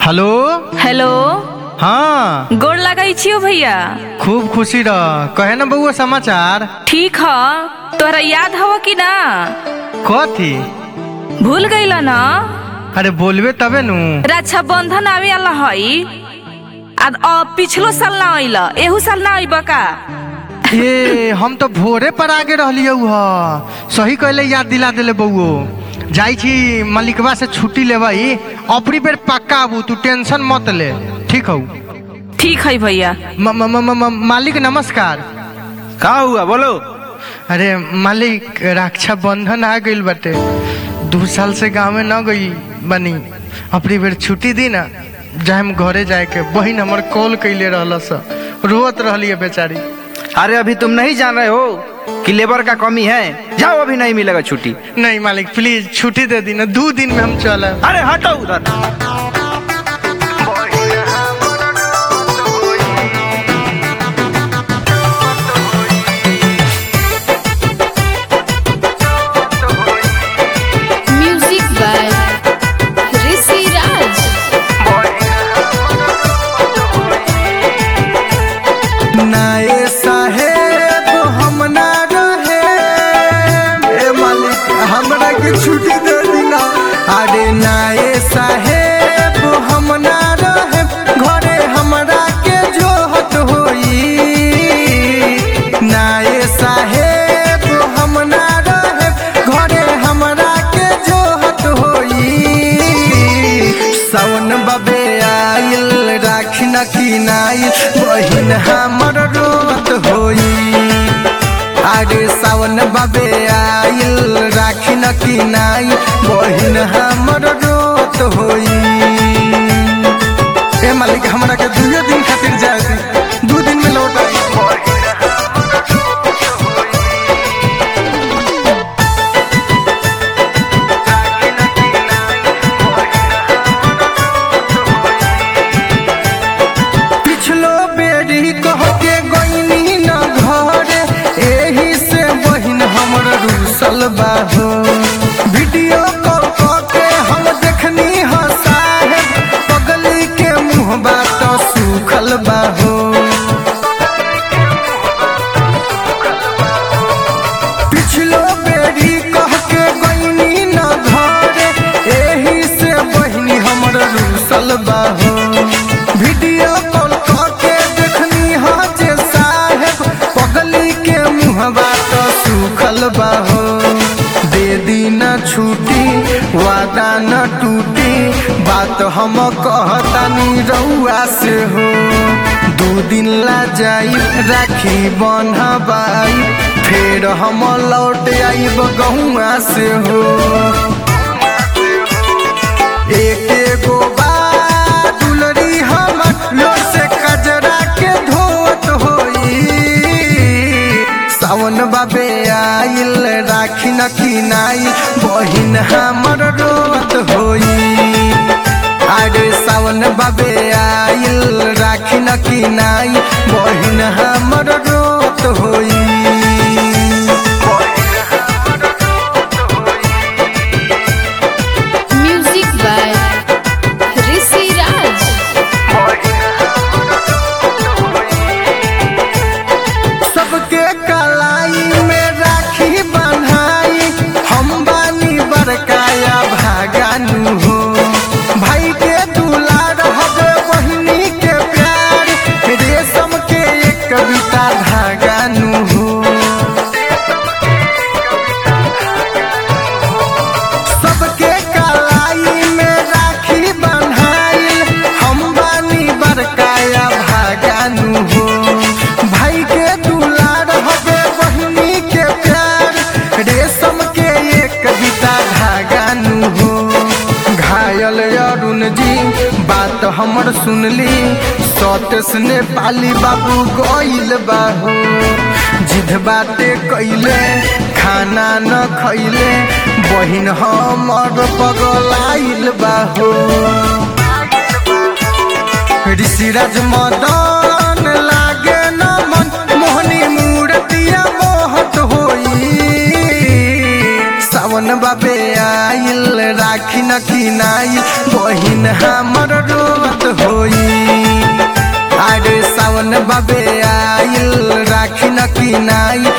Hello hello हाँ गोड़ लगै छियो भैया खूब खुशी रह कहे ना बउआ समाचार ठीक ह तोहरा याद हव कि ना कथी भूल गइल न अरे बोलबे तबे नु रक्षा बंधन आवे वाला हई आ अब पिछलो साल ना अइल एहू साल ना अइब का ये हम तो भोरे पर आगे रहलियौ ह सही कहले याद दिला देले बउओ जाइ छी मालिकवा से छुट्टी लेबई अपनी बेर पक्का आबू तू टेंशन मत ले ठीक हौ ठीक है भैया म- म- म- म- मालिक नमस्कार का हुआ बोलो अरे मालिक रक्षा बंधन आ गइल बाटे दू साल से गाँव में न गई बनी अपनी बेर छुट्टी दी ना जाए हम घरे जाए के बहिन हमर कॉल कैले रहल स रोत रहली है बेचारी अरे अभी तुम नहीं जान रहे हो कि लेबर का कमी है जाओ अभी नहीं मिलेगा छुट्टी नहीं मालिक प्लीज छुट्टी दे दी ना दो दिन में हम चल अरे हटो उधर Music by Rishi Raj. नाए साहेब हम ना रहे ए मालिक हमरा के छुट्टी दे दीना अरे नाए साहेब हम ना रहे घरे हमरा के जोहत होई नाए साहेब हम ना रहे घरे हमरा के जोहत होई सावन बबे आइल राखी न किनाइल बहिन हमर रोत होई अरे सावन बबे आइल राखी न किनाइल बहिन हमर रोत होई ए मालिक हमरा के दुए दिन खातिर जाए दी दू दिन में लौट आई पिछलो बेरी कह के गईनी न घरे एही से बहिन हमर रूसल बाहो वीडियो कॉल कह के हम देखनी ह साहेब पगली के मुंह बात सूखल बाहो पिछलो बेरी कह के गईनी न घरे एही से बहिनी हमर रूसल बाहो वीडियो कॉल कह के देखनी ह जे साहेब पगली के मुहबा तो सूखल बाहो दे दी न छुट्टी वादा न टूटी बात हम कहतानी रउआ से हो दू दिन ला जाई राखी बन्हबाई फेर हम लौट आईब गहुआ से हो एक एगो बात दुलरी हमर लोर से कजरा के धोत होई सावन बाबे आइल राखी न किनाई बहिन हमर रोत होई अरे सावन बाबे आइल राखी न किनाई बहिन हमर रोत होई Music by Rishi Raj. सबके कलाई में राखी बन्हाई हम बानी बरकाया भागानु हो भाई के दुलार हबे बहिनी के प्यार रेशम के एक कविता धागानु हो सबके कलाई में राखी बन्हाइल हम बानी बरकाया भागानु हो भाई के दुलार हबे बहिनी के प्यार रेशम के एक कविता धागानु हो घायल अरुण जी बात हमर सुनली सतेस ने पाली बाबू गइल बाहो जिद बाटे कैले खाना न खैले बहिन हमर पगलाइल बाहो ऋषिराज मदन लागे न मन मोहनी मूर्तिया मोहत होई सावन बाबे आइल रा राखी न किनाई बहिन हमर रोवत होई अरे सावन बबे आइल राखी न किनाई